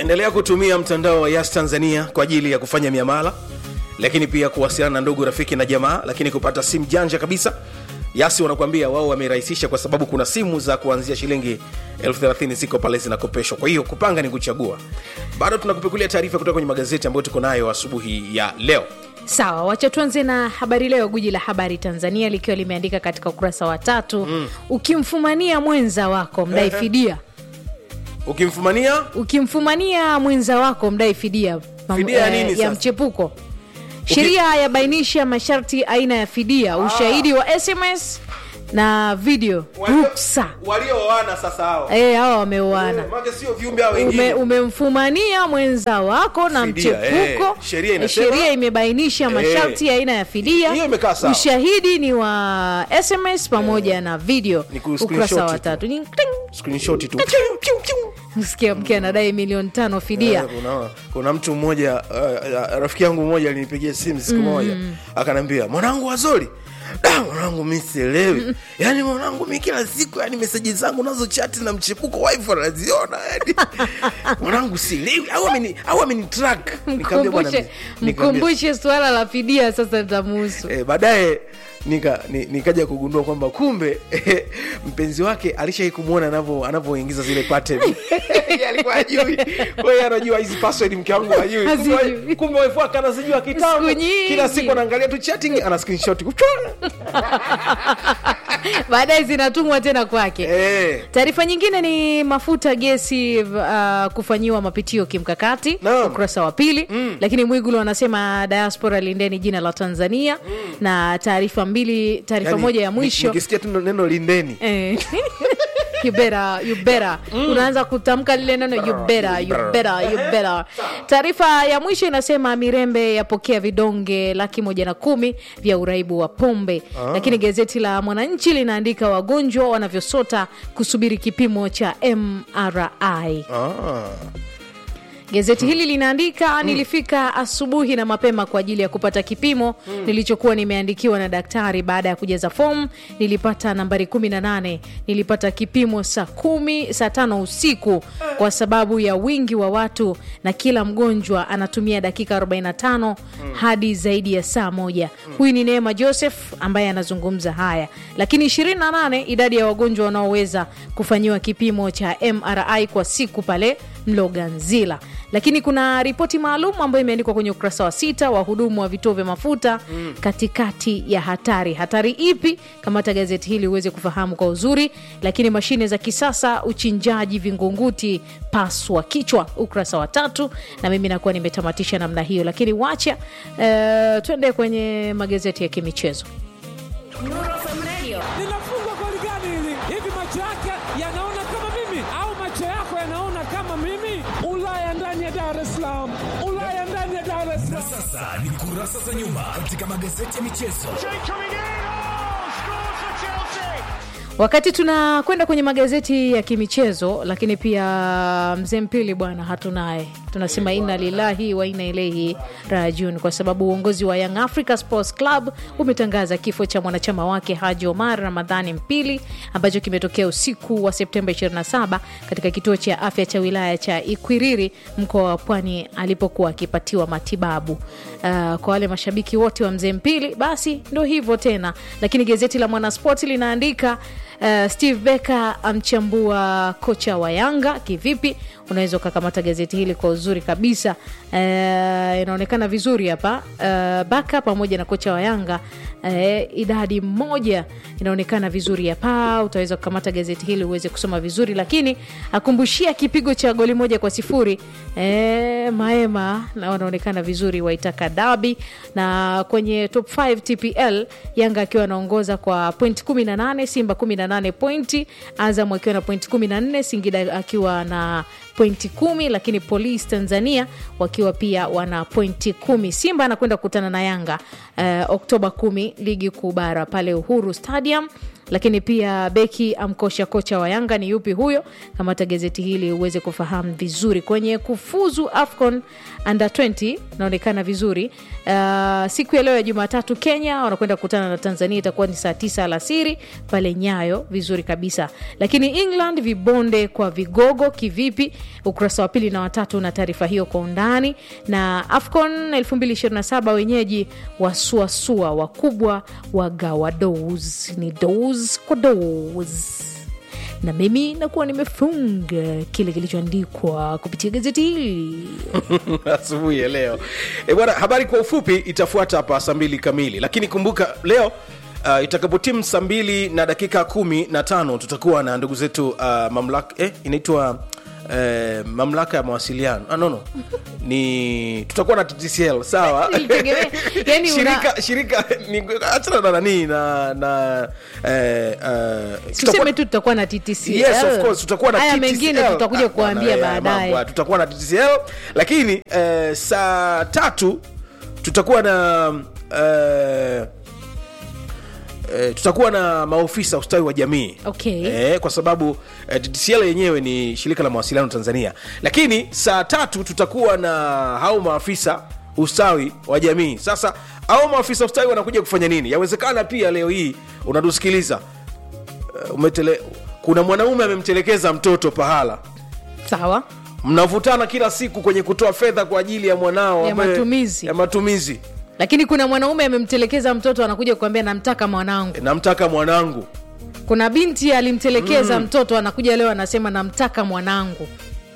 endelea kutumia mtandao wa yas tanzania kwa ajili ya kufanya miamala lakini pia kuwasiliana na ndugu rafiki na jamaa lakini kupata simu janja kabisa yasi wanakuambia wao wamerahisisha kwa sababu kuna simu za kuanzia shilingi elfu thelathini ziko pale zinakopeshwa kwa hiyo kupanga ni kuchagua bado tunakupekulia taarifa kutoka kwenye magazeti ambayo tuko nayo asubuhi ya leo sawa wacha tuanze na habari leo guji la habari tanzania likiwa limeandika katika ukurasa wa tatu mm. ukimfumania mwenza wako mdai fidia ukimfumania ukimfumania mwenza wako mdai fidia mam- Fidia ya eh, nini ya sasa? mchepuko sheria yabainisha masharti aina ya fidia ushahidi wa sms na video ruksa waliooana sasa hao Eh, hawa wameoana Maana sio viumbe hao Ume, wengine umemfumania mwenza wako na Fidia, mchepuko eh. Sheria Eh, inasema- sheria imebainisha masharti ya aina ya fidia Hiyo imekaa sawa. ushahidi ni wa sms pamoja na video Ni ku- ukurasa screenshot wa tu. tatu Ni kling. screenshot tu msikia mke anadai milioni tano fidia Eh, kuna, kuna mtu mmoja uh, rafiki yangu mmoja alinipigia simu siku moja akanaambia mwanangu wazori da mwanangu mi sielewi yaani mwanangu mi kila siku yani meseji zangu nazo chati na mchepuko wife anaziona yani mwanangu sielewi au ameni au ameni track Nikamwambia, bwana, mkumbushe nikamwambia, mkumbushe suala la fidia sasa litamuhusu eh, baadaye nika ni- nikaja kugundua kwamba kumbe mpenzi wake alishai kumwona anavyo- anavyoingiza zile pattern Yeye alikuwa ajui kwa hiyo anajua hizi password mke wangu ajui Hazijui. kumbe wife wake anazijua kitambo Siku nyingi. kila siku anaangalia tu chatting ana screenshot baadaye zinatumwa tena kwake eh taarifa nyingine ni mafuta gesi uh, kufanyiwa mapitio kimkakati Naam. ukurasa wa pili mm. lakini mwigulu anasema diaspora lindeni jina la tanzania mm. na taarifa mbili taarifa yani, moja ya ni- mwisho nikisikia tu neno lindeni Eh. You better, you better. unaanza kutamka lile neno you better, you better, you better. taarifa ya mwisho inasema mirembe yapokea vidonge laki moja na kumi vya uraibu wa pombe lakini gazeti la mwananchi linaandika wagonjwa wanavyosota kusubiri kipimo cha mri ah. gazeti hili linaandika nilifika asubuhi na mapema kwa ajili ya kupata kipimo nilichokuwa nimeandikiwa na daktari baada ya kujaza fomu nilipata nambari 18 nilipata kipimo saa kumi saa tano usiku kwa sababu ya wingi wa watu na kila mgonjwa anatumia dakika 45 hadi zaidi ya saa moja huyu ni neema joseph ambaye anazungumza haya lakini 28 idadi ya wagonjwa wanaoweza kufanyiwa kipimo cha mri kwa siku pale mloganzila lakini kuna ripoti maalum ambayo imeandikwa kwenye ukurasa wa sita wahudumu wa vituo vya mafuta mm. katikati ya hatari hatari ipi kamata gazeti hili uweze kufahamu kwa uzuri lakini mashine za kisasa uchinjaji vingunguti paswa kichwa ukurasa wa tatu na mimi nakuwa nimetamatisha namna hiyo lakini wacha uh, twende kwenye magazeti ya kimichezo linafungwa goli gani hili? Hivi macho yake yanaona kama mimi au macho yako yanaona kama mimi? Ulaya ndani ya Dar es Salaam, Ulaya ndani ya Dar es Salaam. Sasa ni kurasa za nyuma katika magazeti ya michezo. wakati tunakwenda kwenye magazeti ya kimichezo lakini pia mzee mpili bwana hatunaye tunasema inna lillahi wa inna ilaihi rajiun kwa sababu uongozi wa young africa sports club umetangaza kifo cha mwanachama wake haji omar ramadhani mpili ambacho kimetokea usiku wa septemba 27 katika kituo cha afya cha wilaya cha ikwiriri mkoa wa pwani alipokuwa akipatiwa matibabu uh, kwa wale mashabiki wote wa mzee mpili basi ndo hivyo tena lakini gazeti la mwanaspoti linaandika Uh, steve becker amchambua kocha wa yanga kivipi unaweza ukakamata gazeti hili kwa uzuri kabisa uh, inaonekana vizuri hapa uh, baka pamoja na kocha wa yanga uh, idadi moja inaonekana vizuri hapa utaweza kukamata gazeti hili uweze kusoma vizuri lakini akumbushia kipigo cha goli moja kwa sifuri uh, maema na wanaonekana vizuri waitaka dabi na kwenye top 5 tpl yanga akiwa anaongoza kwa point 18 simba 18 pointi azam akiwa na point 14 singida akiwa na pointi kumi lakini polisi tanzania wakiwa pia wana pointi kumi simba anakwenda kukutana na yanga uh, oktoba kumi ligi kuu bara pale uhuru stadium lakini pia beki amkosha kocha wa Yanga ni yupi huyo? Kamata gazeti hili uweze kufahamu vizuri. Kwenye kufuzu AFCON under 20 naonekana vizuri. Uh, siku ya leo ya Jumatatu Kenya wanakwenda kukutana na Tanzania, itakuwa ni saa tisa alasiri pale Nyayo, vizuri kabisa. Lakini England vibonde kwa vigogo kivipi? Ukurasa wa pili na watatu na taarifa hiyo kwa undani. Na AFCON 2027 wenyeji wasuasua, wakubwa wagawa dous, ni dous kwa dous na mimi nakuwa nimefunga kile kilichoandikwa kupitia gazeti hili. asubuhi ya leo e bwana habari kwa ufupi itafuata hapa saa mbili kamili lakini kumbuka leo uh, itakapotimu saa mbili na dakika kumi na tano tutakuwa na ndugu zetu uh, mamlaka eh, inaitwa Eh, mamlaka ya mawasiliano ah, no, no. ni tutakuwa na TTCL sawa Nilitegemea- yani una- shirika shirika ni achana na nani na na eh, eh, Tuseme tutakuwa- tu tutakuwa na TTCL. Yes, of course, tutakuwa na Haya TTCL. mengine tutakuja Ah, kuambia bwana, eh, baadaye. mambo, tutakuwa na TTCL lakini eh, saa tatu tutakuwa na eh, eh, tutakuwa na maofisa ustawi wa jamii Okay. eh, kwa sababu eh, TTCL yenyewe ni shirika la mawasiliano Tanzania, lakini saa tatu tutakuwa na hao maafisa ustawi wa jamii. Sasa hao maafisa ustawi wanakuja kufanya nini? Yawezekana pia leo hii unatusikiliza eh, umetele, kuna mwanaume amemtelekeza mtoto pahala Sawa. mnavutana kila siku kwenye kutoa fedha kwa ajili ya mwanao Ya ambaye- matumizi. ya matumizi. Lakini kuna mwanaume amemtelekeza mtoto anakuja kuambia namtaka mwanangu. namtaka mwanangu Kuna binti alimtelekeza mtoto anakuja leo anasema namtaka mwanangu.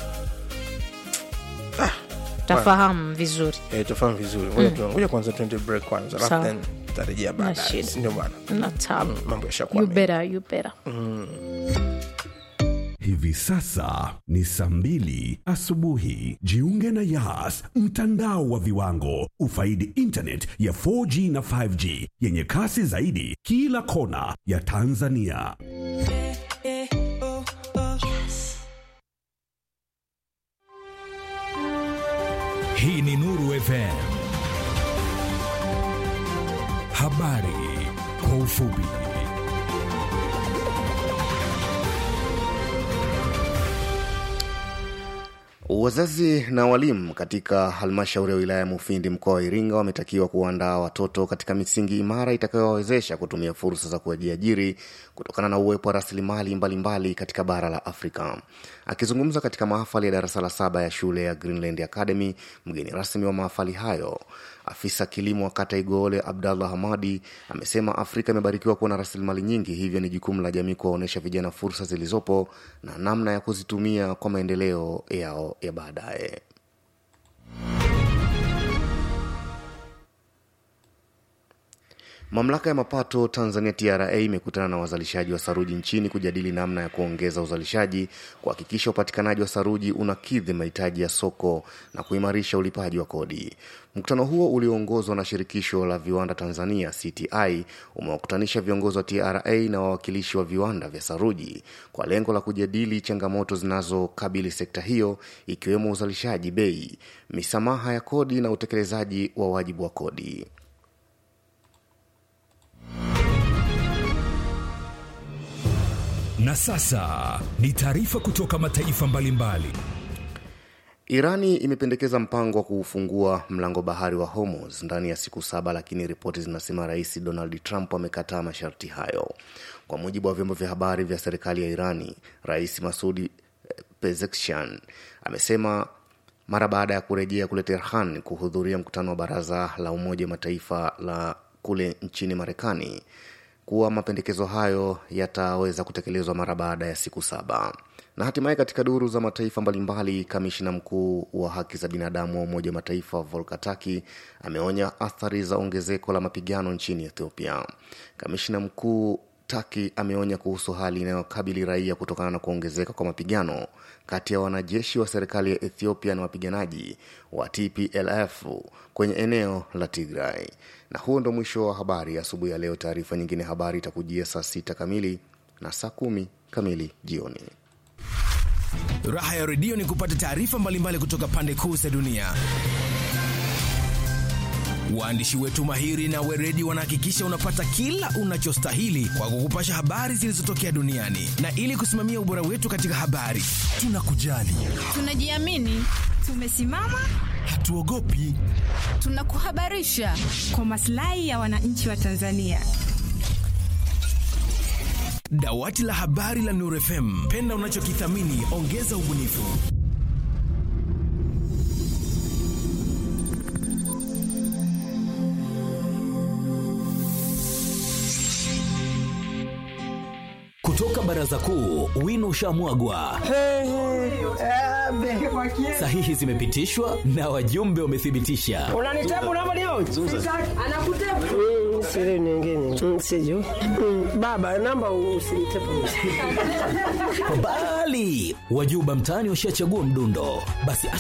Tafahamu vizuri. Eh, tufahamu vizuri ngoja tu- ngoja kwanza tuende break kwanza alafu Sawa. then tutarejea baadaye shida. Si ndio bwana Na tabu. mambo yashakuwa You mengi. better, you better. Hivi sasa ni saa mbili asubuhi. Jiunge na Yas, mtandao wa viwango. Ufaidi internet ya 4G na 5G yenye kasi zaidi kila kona ya Tanzania. Hii ni Nuru FM. Habari kwa ufupi. Wazazi na walimu katika halmashauri ya wilaya ya Mufindi mkoa wa Iringa wametakiwa kuandaa watoto katika misingi imara itakayowawezesha kutumia fursa za kujiajiri kutokana na uwepo wa rasilimali mbalimbali katika bara la Afrika. Akizungumza katika mahafali ya darasa la saba ya shule ya Greenland Academy, mgeni rasmi wa mahafali hayo afisa kilimo wa kata Igoole Abdallah Hamadi amesema Afrika imebarikiwa kuwa na rasilimali nyingi, hivyo ni jukumu la jamii kuwaonyesha vijana fursa zilizopo na namna ya kuzitumia kwa maendeleo yao ya baadaye. Mamlaka ya mapato Tanzania TRA imekutana na wazalishaji wa saruji nchini kujadili namna ya kuongeza uzalishaji, kuhakikisha upatikanaji wa saruji unakidhi mahitaji ya soko na kuimarisha ulipaji wa kodi. Mkutano huo ulioongozwa na shirikisho la viwanda Tanzania CTI umewakutanisha viongozi wa TRA na wawakilishi wa viwanda vya saruji kwa lengo la kujadili changamoto zinazokabili sekta hiyo ikiwemo uzalishaji, bei, misamaha ya kodi na utekelezaji wa wajibu wa kodi. Na sasa ni taarifa kutoka mataifa mbalimbali. Irani imependekeza mpango wa kuufungua mlango bahari wa Hormuz ndani ya siku saba, lakini ripoti zinasema Rais Donald Trump amekataa masharti hayo. Kwa mujibu wa vyombo vya habari vya serikali ya Irani, Rais Masudi eh, Pezeshkian amesema mara baada ya kurejea kule Tehran kuhudhuria mkutano wa baraza la Umoja wa Mataifa la kule nchini Marekani kuwa mapendekezo hayo yataweza kutekelezwa mara baada ya siku saba. Na hatimaye katika duru za mataifa mbalimbali, kamishina mkuu wa haki za binadamu wa Umoja wa Mataifa Volker Turk ameonya athari za ongezeko la mapigano nchini Ethiopia. Kamishina mkuu Taki ameonya kuhusu hali inayokabili raia kutokana na kuongezeka kwa mapigano kati ya wanajeshi wa serikali ya Ethiopia na wapiganaji wa TPLF kwenye eneo la Tigray. Na huo ndo mwisho wa habari asubuhi ya leo. Taarifa nyingine habari itakujia saa sita kamili na saa kumi kamili jioni. Raha ya redio ni kupata taarifa mbalimbali kutoka pande kuu za dunia. Waandishi wetu mahiri na weredi wanahakikisha unapata kila unachostahili kwa kukupasha habari zilizotokea duniani, na ili kusimamia ubora wetu katika habari, tunakujali, Tunajiamini, tumesimama, hatuogopi. tunakuhabarisha kwa maslahi ya wananchi wa Tanzania. Dawati la habari la Nur FM, penda unachokithamini, ongeza ubunifu. Kutoka baraza kuu, wino ushamwagwa, sahihi zimepitishwa na wajumbe wamethibitisha. unanitabu unavyoniona Mm, siri nyingine Mm, sijui Mm, baba namba usinitepu Bali wajuba mtaani washachagua mdundo, basi